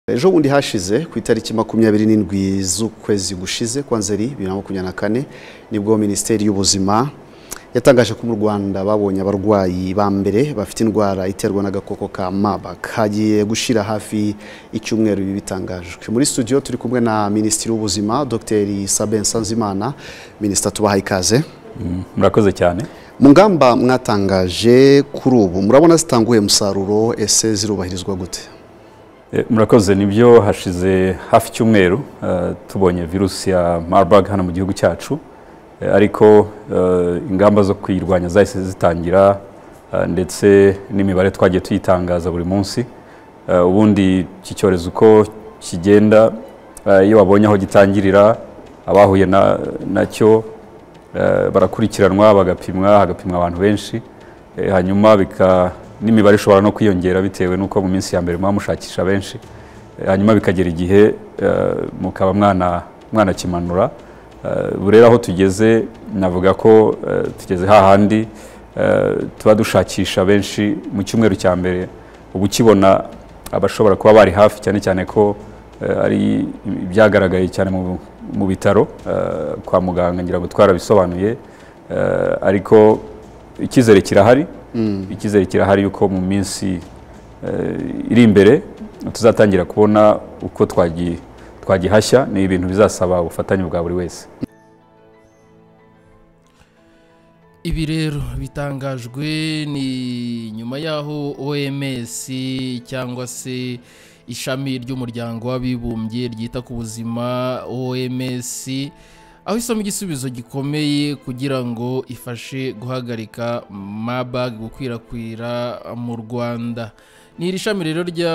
ejo bundi hashize ku itariki makumyabiri n'indwi z'ukwezi gushize kwa nzeri bibiri na makumyabiri na kane nibwo minisiteri y'ubuzima yatangaje ko mu rwanda babonye abarwayi ba mbere bafite indwara iterwa n'agakoko ka marburg hagiye gushira hafi icyumweru ibi bitangajwe muri studio turi kumwe na minisitiri w'ubuzima dr sabin sanzimana minisita tubahaye ikaze murakoze cyane mu ngamba mwatangaje kuri ubu murabona zitanguye umusaruro ese zirubahirizwa gute Eh, murakoze nibyo hashize hafi icyumweru eh, tubonye virusi ya marburg hano mu gihugu cyacu Eh, ariko eh, ingamba zo kuyirwanya zahise zitangira eh, ndetse n'imibare twagiye tuyitangaza buri munsi Eh, ubundi iki cyorezo uko kigenda eh, iyo babonye aho gitangirira abahuye na- nacyo eh, barakurikiranwa bagapimwa hagapimwa abantu benshi Eh, hanyuma bika n'imibare ishobora no kwiyongera bitewe n'uko mu minsi ya mbere muba mushakisha benshi Eh, hanyuma bikagera igihe eh, mukaba mwana mwanakimanura Eh, ubu rero aho tugeze navuga ko eh, tugeze hahandi eh, tuba dushakisha benshi mu cyumweru cya mbere uba ukibona abashobora kuba bari hafi cyane cyane ko eh, ari ibyagaragaye cyane mu- mu bitaro eh, kwa muganga ngira ngo twarabisobanuye Eh, ariko icyizere kirahari icyizere kirahari yuko mu minsi eh, iri imbere tuzatangira kubona uko twagi- twagihashya ni ibintu bizasaba ubufatanye bwa buri wese ibi rero bitangajwe ni nyuma y'aho oms cyangwa se ishami ry'umuryango w'abibumbye ryita ku buzima oms aho isoma igisubizo gikomeye kugira ngo ifashe guhagarika mabag gukwirakwira mu rwanda ni iri shami rero rya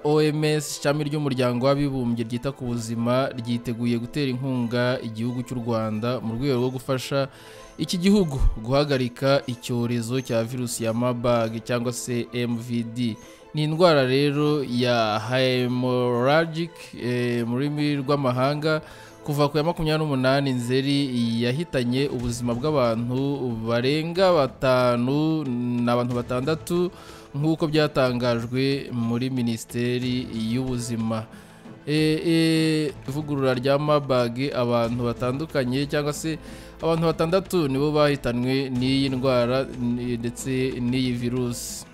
oms ishami ry'umuryango w'abibumbye ryita ku buzima ryiteguye gutera inkunga igihugu cy'u rwanda mu rwego rwo gufasha iki gihugu guhagarika icyorezo cya virusi ya mabag cyangwa se mvd ni indwara rero ya hemorrhagic eh, mu rurimi rw'amahanga kuva ku ya makumyabiri n'umunani nzeri yahitanye ubuzima bw'abantu barenga batanu n'abantu batandatu nk'uko byatangajwe muri minisiteri y'ubuzima Eh, eh, ivugurura rya mabage abantu batandukanye cyangwa se abantu batandatu nibo bahitanwe n'iyi ndwara n- ndetse n'iyi virusi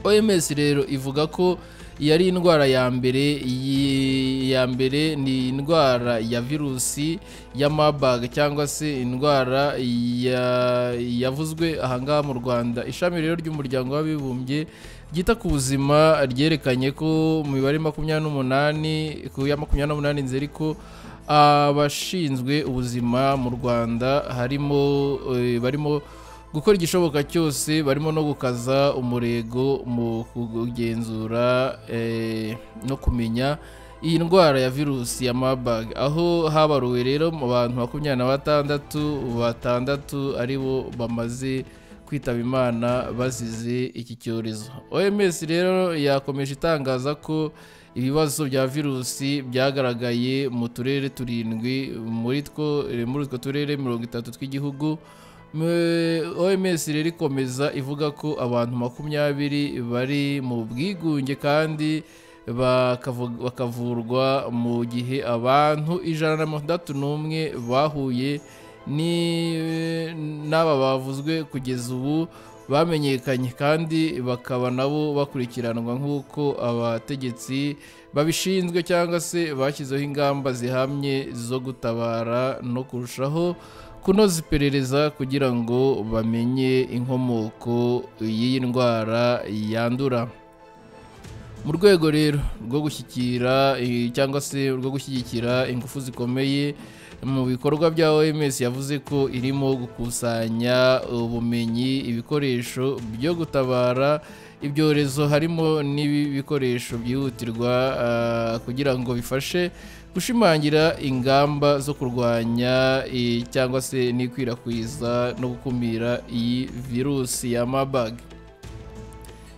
oms rero ivuga ko iyi ari indwara ya mbere iyi ya mbere ni indwara ya virusi ya mabage cyangwa se indwara ya- yavuzwe ahangaha mu rwanda ishami rero ry'umuryango w'abibumbye ryita ku buzima ryerekanye ko mu mibare makumyabiri n'umunani ku ya makumyabiri n'umunani nzeri ko abashinzwe ubuzima mu rwanda harimo eh, barimo gukora igishoboka cyose barimo no gukaza umurego mu kugenzura eh, no kumenya iyi ndwara ya virusi ya Marburg aho habaruwe rero mu bantu makumyabiri na batandatu batandatu aribo bamaze kwitaba imana bazize iki cyorezo OMS rero yakomeje itangaza ko ibibazo bya virusi byagaragaye mu turere turindwi muri two eh, muri utwo turere mirongo itatu tw'igihugu Me- OMS rero ikomeza ivuga ko abantu makumyabiri bari mu bwigunge kandi bakavu- bakavurwa mu gihe abantu ijana na mirongo itandatu n'umwe bahuye ni- n'aba bavuzwe kugeza ubu bamenyekanye kandi bakaba nabo bakurikiranwa nk'uko abategetsi babishinzwe cyangwa se bashyizeho ingamba zihamye zo gutabara no kurushaho kunoza iperereza kugira ngo bamenye inkomoko y'iyi ndwara yandura mu rwego rero rwo gushyikira eh, cyangwa se rwo gushyigikira ingufu zikomeye mu bikorwa bya OMS yavuze ko irimo gukusanya ubumenyi ibikoresho byo gutabara ibyorezo harimo n'ibikoresho byihutirwa ah, kugira ngo bifashe gushimangira ingamba zo kurwanya eh, cyangwa se n'ikwirakwiza no gukumira iyi virusi ya Marburg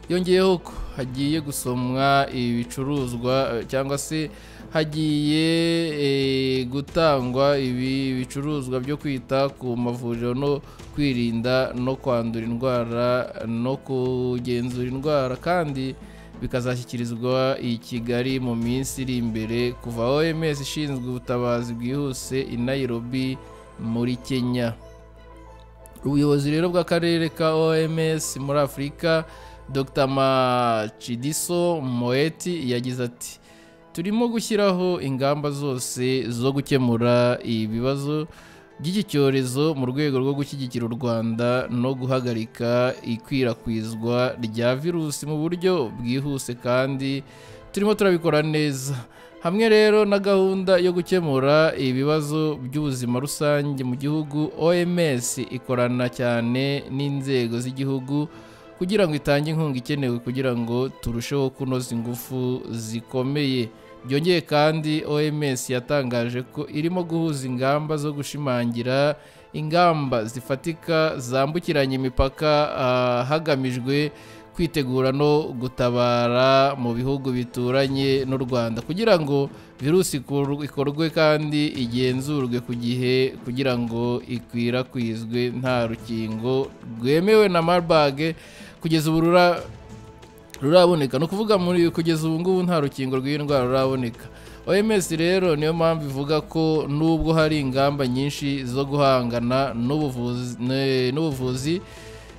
yongeyeho ko hagiye gusomwa ibicuruzwa eh, cyangwa se hagiye eh, gutangwa ibi bicuruzwa byo kwita ku mavuriro no kwirinda no kwandura indwara no kugenzura indwara kandi bikazashyikirizwa i kigali mu minsi iri imbere kuva oms ishinzwe ubutabazi bwihuse i nairobi muri kenya ubuyobozi rero bw'akarere ka oms muri afurika dr macidiso moeti yagize ati turimo gushyiraho ingamba zose zo gukemura ibibazo by'iki cyorezo mu rwego rwo gushyigikira u rwanda no guhagarika ikwirakwizwa rya virusi mu buryo bwihuse kandi turimo turabikora neza hamwe rero na gahunda yo gukemura ibibazo by'ubuzima rusange mu gihugu oms ikorana cyane n'inzego z'igihugu kugira ngo itange inkunga ikenewe kugira ngo turusheho kunoza ingufu zikomeye byongeye kandi oms yatangaje ko irimo guhuza ingamba zo gushimangira ingamba zifatika zambukiranya imipaka ah, hagamijwe kwitegura no gutabara mu bihugu bituranye n'u rwanda kugira ngo virusi ikor- ikorwe kandi igenzurwe ku gihe kugira ngo ikwirakwizwe nta rukingo rwemewe na marburg kugeza ubu rura- ruraboneka ni ukuvuga muri kugeza ubu ngubu nta rukingo rw'iyi ndwara ruraboneka oms rero niyo mpamvu ivuga ko nubwo hari ingamba nyinshi zo guhangana n'ubuvuzi ne- n'ubuvuzi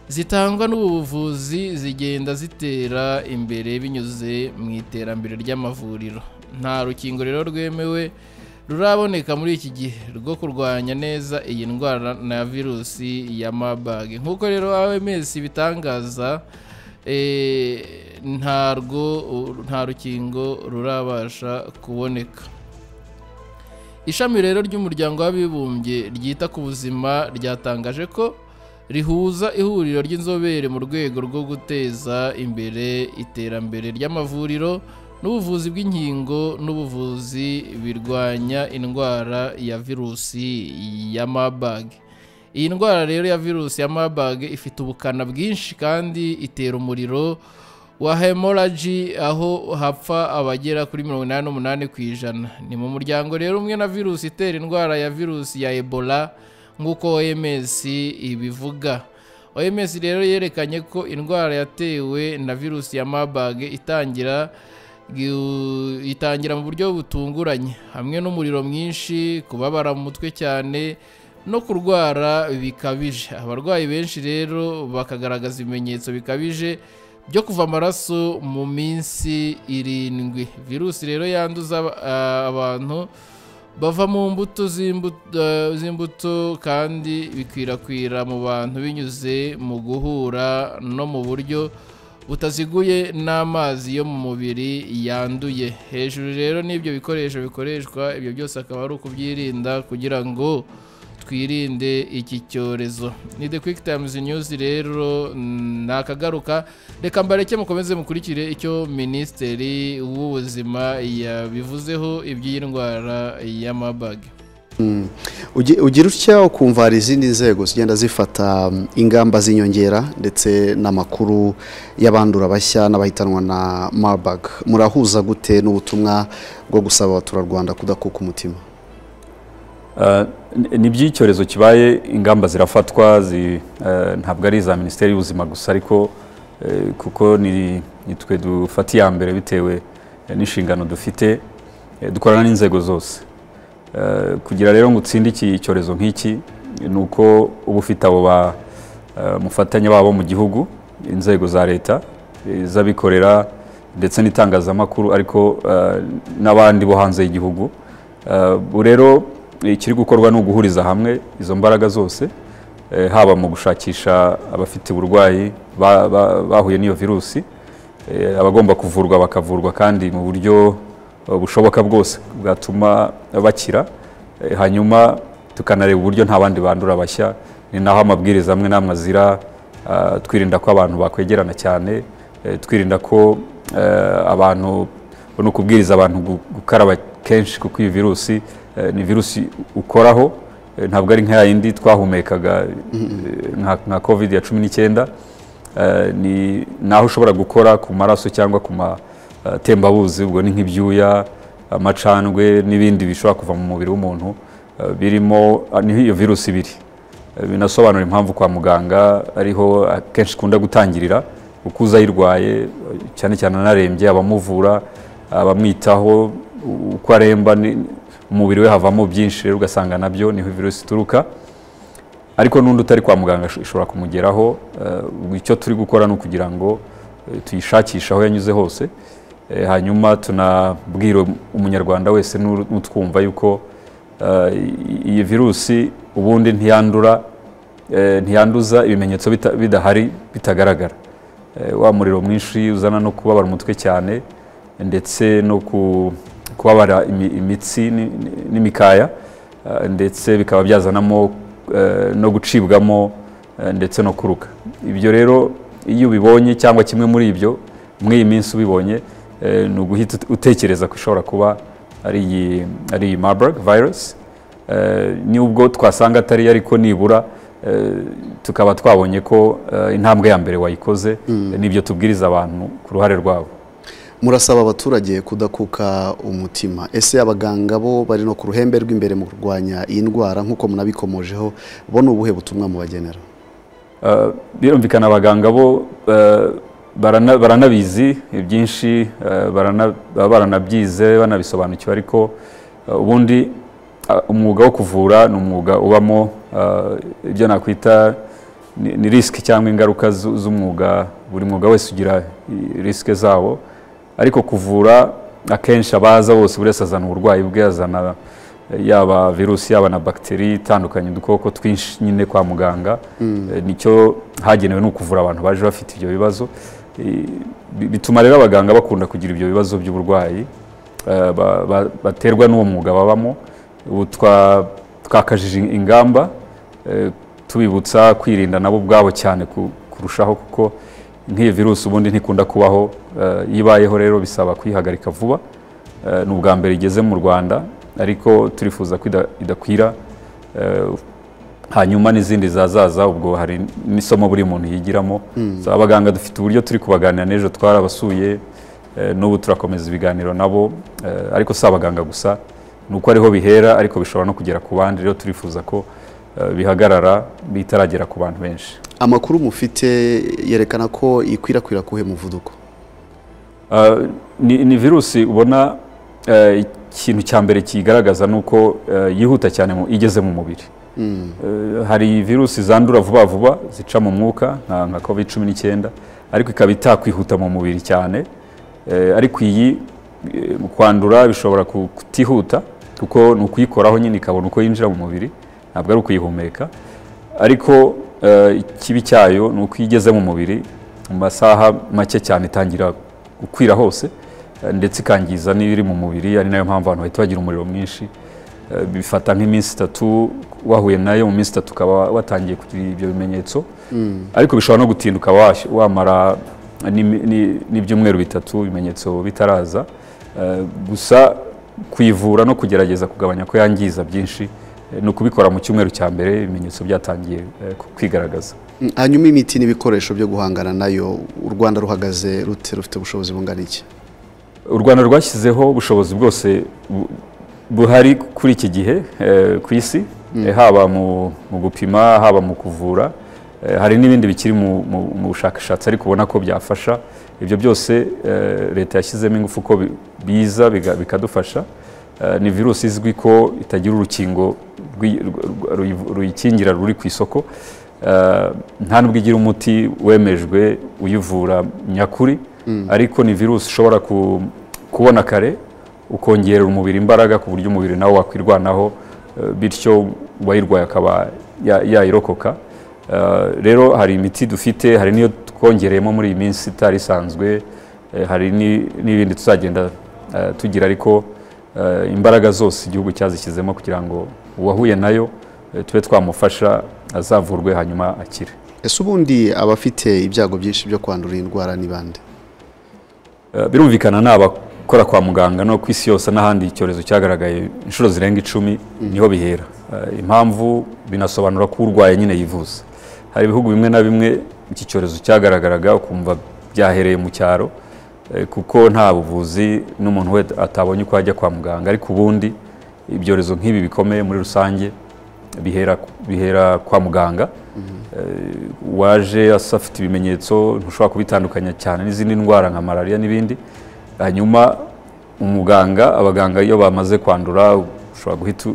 zitangwa n'ubuvuzi zigenda zitera imbere binyuze mu iterambere ry'amavuriro nta rukingo rero rwemewe ruraboneka muri iki gihe rwo kurwanya neza iyi ndwara na virusi ya marburg nk'uko rero oms bitangaza eh, ntarwo nta rukingo rurabasha kuboneka ishami rero ry'umuryango w'abibumbye ryita ku buzima ryatangaje ko rihuza ihuriro ry'inzobere mu rwego rwo guteza imbere iterambere ry'amavuriro n'ubuvuzi bw'inkingo n'ubuvuzi birwanya indwara ya virusi ya marburg iyi ndwara rero ya virusi ya marburg ifite ubukana bwinshi kandi itera umuriro wa hemorrhage aho hapfa abagera kuri mirongo inani n'umunani ku ijana ni mu muryango rero umwe na virusi itera indwara ya virusi ya ebola nk'uko oms ibivuga oms rero yerekanye ko indwara yatewe na virusi ya marburg itangira gu- itangira mu buryo butunguranye hamwe n'umuriro mwinshi kubabara mu mutwe cyane no kurwara bikabije abarwayi benshi rero bakagaragaza ibimenyetso bikabije byo kuva amaraso mu minsi irindwi virusi rero yanduza aba- abantu bava mu mbuto z'imbu- eh, z'imbuto kandi bikwirakwira mu bantu binyuze mu guhura no mu buryo butaziguye n'amazi yo mu mubiri yanduye hejuru rero n'ibyo bikoresho bikoreshwa ibyo byose akaba ari ukubyirinda kugira ngo twirinde iki cyorezo ni the quick times news rero mm, nakagaruka reka mbareke mukomeze mukurikire icyo minisitiri w'ubuzima yabivuzeho iby'iyi ndwara ya marburg Ugi- ugira utya ukumva hari izindi nzego zigenda zifata mm, ingamba z'inyongera ndetse n'amakuru y'abandura bashya n'abahitanwa na marburg murahuza gute n'ubutumwa bwo gusaba abaturarwanda kudakuka umutima Uh, ni- ni iby'icyorezo kibaye ingamba zirafatwa zi- eh, ntabwo ari iza minisiteri y'ubuzima gusa ariko eh, kuko ni ni twe dufata iya mbere bitewe eh, n'inshingano dufite eh, dukorana n'inzego zose Eh, kugira rero ngo utsinde iki cyorezo nk'iki ni uko uba ufite abo bamufatanya babo mu gihugu inzego za leta eh, iz'abikorera ndetse n'itangazamakuru ariko eh, n'abandi bo hanze y'igihugu Eh, ubu rero ikiri gukorwa ni uguhuriza hamwe izo mbaraga zose eh, haba mu gushakisha abafite uburwayi ba- ba- bahuye n'iyo virusi eh, abagomba kuvurwa bakavurwa kandi mu buryo eh, bushoboka bwose bwatuma bakira eh, hanyuma tukanareba uburyo nta bandi bandura bashya ni naho amabwiriza amwe n'amwe azira ah, twirinda ko abantu bakwegerana cyane eh, twirinda ko eh, abantu ni ukubwiriza abantu gu- gukaraba kenshi kuko iyi virusi eh, ni virusi ukoraho eh, ntabwo ari nka yindi twahumekaga eh, nka- nka covid ya cumi n'icyenda Eh, ni naho ushobora gukora ku maraso cyangwa ku matembabuzi ubwo ni nk'ibyuya amacandwe n'ibindi bishobora kuva mu mubiri w'umuntu eh, birimo ah, niho iyo virusi ibiri Eh, binasobanura impamvu kwa muganga ariho akenshi ikunda gutangirira uko uza ayirwaye cyane cyane anarembye abamuvura abamwitaho uko aremba ni- umubiri we havamo byinshi rero ugasanga nabyo niho virusi ituruka ariko n'undi utari kwa muganga isho- ishobora kumugeraho eh, icyo turi gukora ni ukugira ngo eh, tuyishakishe aho yanyuze hose Eh, hanyuma tunabwira umunyarwanda wese n'u- n'utwumva yuko eh, i- iyi virusi ubundi ntiyandura eh, ntiyanduza ibimenyetso bita- bidahari bitagaragara Eh, wa muriro mwinshi uzana no kubabara umutwe cyane ndetse no ku- kubabara imi- imitsi ni- ni- n'imikaya eh, ndetse bikaba byazanamo eh, no gucibwamo eh, ndetse no kuruka ibyo rero iyo ubibonye cyangwa kimwe muri ibyo muri iyi minsi ubibonye eh, ni uguhita ut- utekereza ko ishobora kuba ari iyi ari iyi Marburg virus Eh, nubwo twasanga atari ariko nibura eh, tukaba twabonye ko eh, intambwe ya mbere wayikoze n'ibyo tubwiriza abantu ku ruhare rwabo murasaba abaturage kudakuka umutima ese abaganga bo bari no ku ruhembe rw'imbere mu kurwanya iyi ndwara nk'uko munabikomojeho bo ni ubuhe butumwa mubagenera Uh, birumvikana abaganga bo uh, barana- baranabizi ibyinshi uh, barana- baba baranabyize banabisobanukiwe ariko uh, ubundi uh, umwuga wo kuvura ni umwuga ubamo uh, ibyo nakwita ni ni risiki cyangwa ingaruka zu- z'umwuga buri mwuga wese ugira i- risike zawo ariko kuvura akenshi abaza bose buri wese azana uburwayi bwe azana eh, yaba virusi yaba na bagiteri itandukanye udukoko twinshi nyine kwa muganga Eh, nicyo hagenewe ni ukuvura abantu baje bafite ibyo bibazo Eh, bi- bituma rero abaganga bakunda kugira ibyo bibazo by'uburwayi eh, ba- ba- baterwa n'uwo mwuga babamo ubu twa- twakajije ingamba eh, tubibutsa kwirinda nabo ubwabo cyane ku- kurushaho kuko nk'iyi virusi ubundi ntikunda kubaho eh, iyo ibayeho rero bisaba kuyihagarika vuba Eh, ni ubwa mbere igeze mu rwanda ariko turifuza ko ida- idakwira eh, hanyuma n'izindi zazaza ubwo hari n'isomo buri muntu yigiramo So, abaganga dufite uburyo turi kubaganira n'ejo twarabasuye eh, n'ubu turakomeza ibiganiro nabo eh, ariko si abaganga gusa ni uko ariho bihera ariko bishobora no kugera ku bandi rero turifuza ko eh, bihagarara bitaragera ku bantu benshi amakuru mufite yerekana ko ikwirakwira kuhe muvuduko Uh, ni, ni virusi ubona uh, ikintu cya mbere kiyigaragaza ni uko uh, yihuta cyane mu, igeze mu mubiri uh, hari virusi zandura vuba vuba zica mu mwuka nka, nka covid cumi n'icyenda ariko ikaba itakwihuta mu mubiri cyane uh, ariko iyi eh, mu kwandura bishobora ku- kutihuta kuko ni ukuyikoraho nyine ikabona uko yinjira mu mubiri ntabwo ari ukuyihumeka ariko eh, ikibi cyayo ni uko iyo igeze mu mubiri mu masaha make cyane itangira gukwira hose eh, ndetse ikangiza n'ibiri mu mubiri ari nayo mpamvu abantu bahita bagira umuriro mwinshi Eh, bifata nk'iminsi itatu wahuye nayo mu minsi itatu ukaba watangiye kugira ibyo bimenyetso ariko bishobora no gutinda ukaba wash- wamara n'imi- ni- n'ibyumweru bitatu ibimenyetso bitaraza Eh, gusa kuyivura no kugerageza kugabanya ko yangiza byinshi eh, ni ukubikora mu cyumweru cya mbere ibimenyetso byatangiye eh, ku- kwigaragaza Mm, hanyuma imiti n'ibikoresho byo guhangana nayo u rwanda ruhagaze rute rufite ubushobozi bungana iki u rwanda rwashyizeho ubushobozi bwose bu- buhari kuri iki gihe eh, ku isi eh, haba mu mu gupima haba mu kuvura eh, hari n'ibindi bikiri mu- mu mu bushakashatsi ariko ubona ko byafasha ibyo byose eh, leta yashyizemo ingufu ko bi- biza biga- bikadufasha Eh, ni virusi izwi ko itagira urukingo rwi- rw- ruyi- ruyikingira ruri ku isoko Eh, nta nubwo igira umuti wemejwe uyivura nyakuri ariko ni virusi ushobora ku- kubona kare ukongerera umubiri imbaraga ku buryo umubiri nawe wakwirwanaho eh, bityo uwayirwaye akaba ya- yayirokoka Eh, rero hari imiti dufite hari n'iyo twongereyemo muri iyi minsi itari isanzwe eh, hari ni- n'ibindi tuzagenda eh, tugira ariko eh, imbaraga zose igihugu cyazishyizemo kugira ngo uwahuye nayo eh, tube twamufasha azavurwe hanyuma akire ese ubundi abafite ibyago byinshi byo kwandura iyi ndwara ni bande Eh, birumvikana ni abakora kwa muganga no ku isi yose n'ahandi icyorezo cyagaragaye inshuro zirenga icumi niho bihera Eh, impamvu binasobanura ko urwaye nyine yivuza hari ibihugu bimwe na bimwe iki cyorezo cyagaragaraga ukumva byahereye mu cyaro eh, kuko nta buvuzi n'umuntu we atabonye uko ajya kwa muganga ariko ubundi ibyorezo nk'ibi bikomeye muri rusange bihera bihera kwa muganga waje asa afite ibimenyetso ntushobora kubitandukanya cyane n'izindi ndwara nka malariya n'ibindi hanyuma umuganga abaganga iyo bamaze kwandura ushobora guhita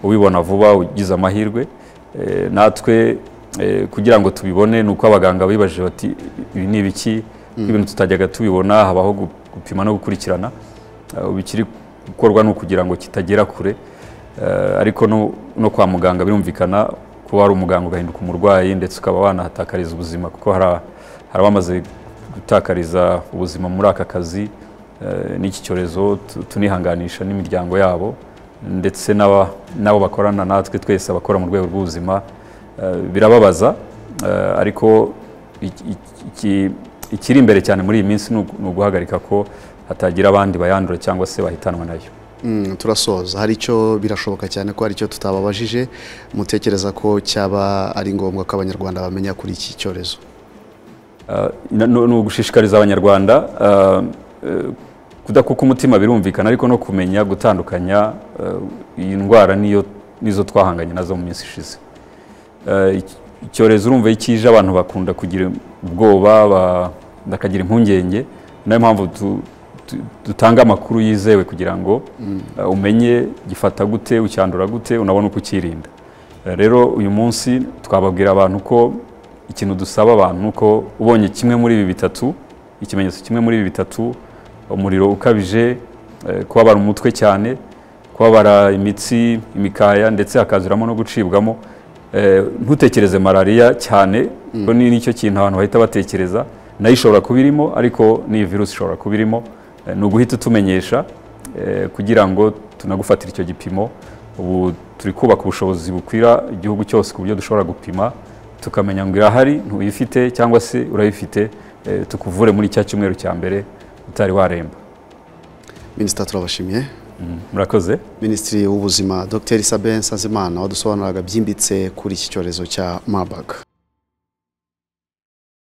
ubibona vuba ugize amahirwe Eh, natwe eh, kugira ngo tubibone ni uko abaganga bibajije bati ibi ni ibiki ibintu tutajyaga tubibona habaho gu- gupima no gukurikirana Ah, ibikiri gukorwa ni ukugira ngo kitagera kure Eh, ariko no- no kwa muganga birumvikana kuba wari umuganga ugahinduka umurwayi ndetse ukaba wanahatakariza ubuzima kuko hari a- hari abamaze gutakariza ubuzima muri aka kazi eh, n'iki cyorezo tu- tunihanganisha n'imiryango yabo ndetse n'aba- n'abo bakorana natwe twese abakora mu rwego rw'ubuzima eh, birababaza eh, ariko iki- iki- ikiri imbere cyane muri iyi minsi ni ugu- ni uguhagarika ko hatagira abandi bayandura cyangwa se bahitanwa nayo Mm, turasoza hari icyo birashoboka cyane ko hari icyo tutababajije mutekereza ko cyaba ari ngombwa ko abanyarwanda bamenya kuri iki cyorezo Uh, na- ni ni ugushishikariza abanyarwanda uh, uh, kudakuka umutima birumvikana ariko no kumenya gutandukanya uh, iyi ndwara niyo nizo twahanganye nazo mu minsi ishize Uh, iki- icyorezo urumva iyo kije abantu bakunda kugira ubwoba ba- bakagira impungenge niyo mpamvu tu- tu- dutanga amakuru yizewe kugira ngo uh, umenye gifata gute ucyandura gute unabona uko ukirinda Uh, rero uyu munsi twababwira abantu ko ikintu dusaba abantu ni uko ubonye kimwe muri ibi bitatu ikimenyetso kimwe muri ibi bitatu umuriro ukabije eh, kubabara umutwe cyane kubabara imitsi imikaya ndetse hakazuramo no gucibwamo eh, ntutekereze malariya cyane kuko ni nicyo kintu abantu bahita batekereza nayo ishobora kuba irimo ariko n'iyi virusi ishobora kuba irimo Eh, ni uguhita utumenyesha eh, kugira ngo tunagufatire icyo gipimo ubu turi kubaka ubushobozi bukwira igihugu cyose ku buryo dushobora gupima tukamenya ngo irahari ntuyifite cyangwa se urayifite eh, tukuvure muri cya cyumweru cya mbere utari waremba minisita turabashimiye Mm, murakoze minisitiri w'ubuzima dr sabin sanzimana wadusobanuraga byimbitse kuri iki cyorezo cya marburg